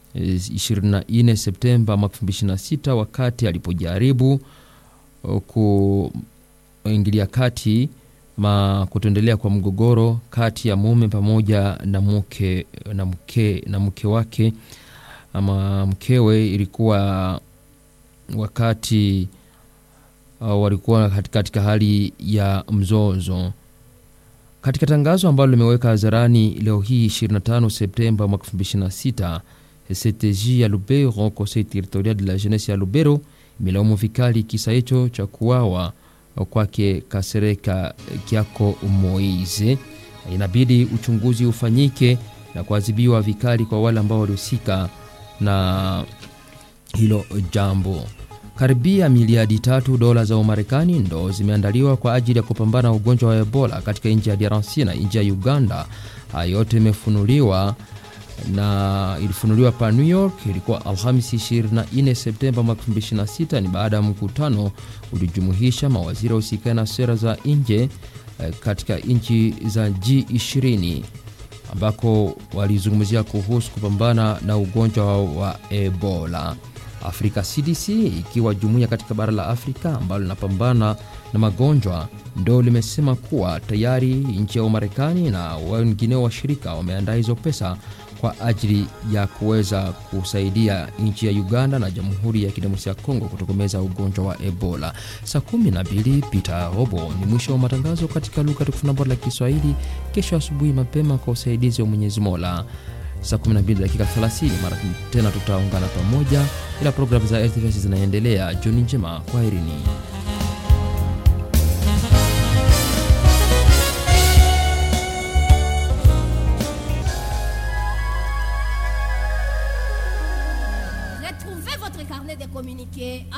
24 Septemba mwaka 2026 wakati alipojaribu kuingilia kati ma kutoendelea kwa mgogoro kati ya mume pamoja na mke na mke na mke wake ama mkewe. Ilikuwa wakati uh, walikuwa katika hali ya mzozo. Katika tangazo ambalo limeweka hadharani leo hii 25 Septemba mwaka 2026, CTJ ya Lubero, Conseil territorial de la jeunesse ya Lubero, imelaumu vikali kisa hicho cha kuwawa kwake Kasereka Kiako Moise. Inabidi uchunguzi ufanyike na kuadhibiwa vikali kwa wale ambao walihusika na hilo jambo. Karibia miliadi tatu dola za Umarekani ndo zimeandaliwa kwa ajili ya kupambana na ugonjwa wa Ebola katika nchi ya DRC na nchi ya Uganda. Hayo yote imefunuliwa na ilifunuliwa pa New York. Ilikuwa Alhamisi 24 Septemba mwaka 2026. Ni baada ya mkutano ulijumuisha mawaziri husika na sera za nje katika nchi za G20 ambako walizungumzia kuhusu kupambana na ugonjwa wa Ebola. Afrika CDC ikiwa jumuiya katika bara la Afrika ambalo linapambana na magonjwa ndo limesema kuwa tayari nchi ya Umarekani na wengineo washirika wameandaa hizo pesa kwa ajili ya kuweza kusaidia nchi ya Uganda na Jamhuri ya Kidemokrasia ya Kongo kutokomeza ugonjwa wa Ebola. Saa 12 pita robo ni mwisho wa matangazo katika lugha tukufu na bora la Kiswahili. Kesho asubuhi mapema kwa usaidizi wa Mwenyezi Mola saa 12 dakika 30 mara tena tutaungana pamoja, ila programu za RTVS zinaendelea. Jioni njema, kwaherini. Retrouvez votre carnet de communiqués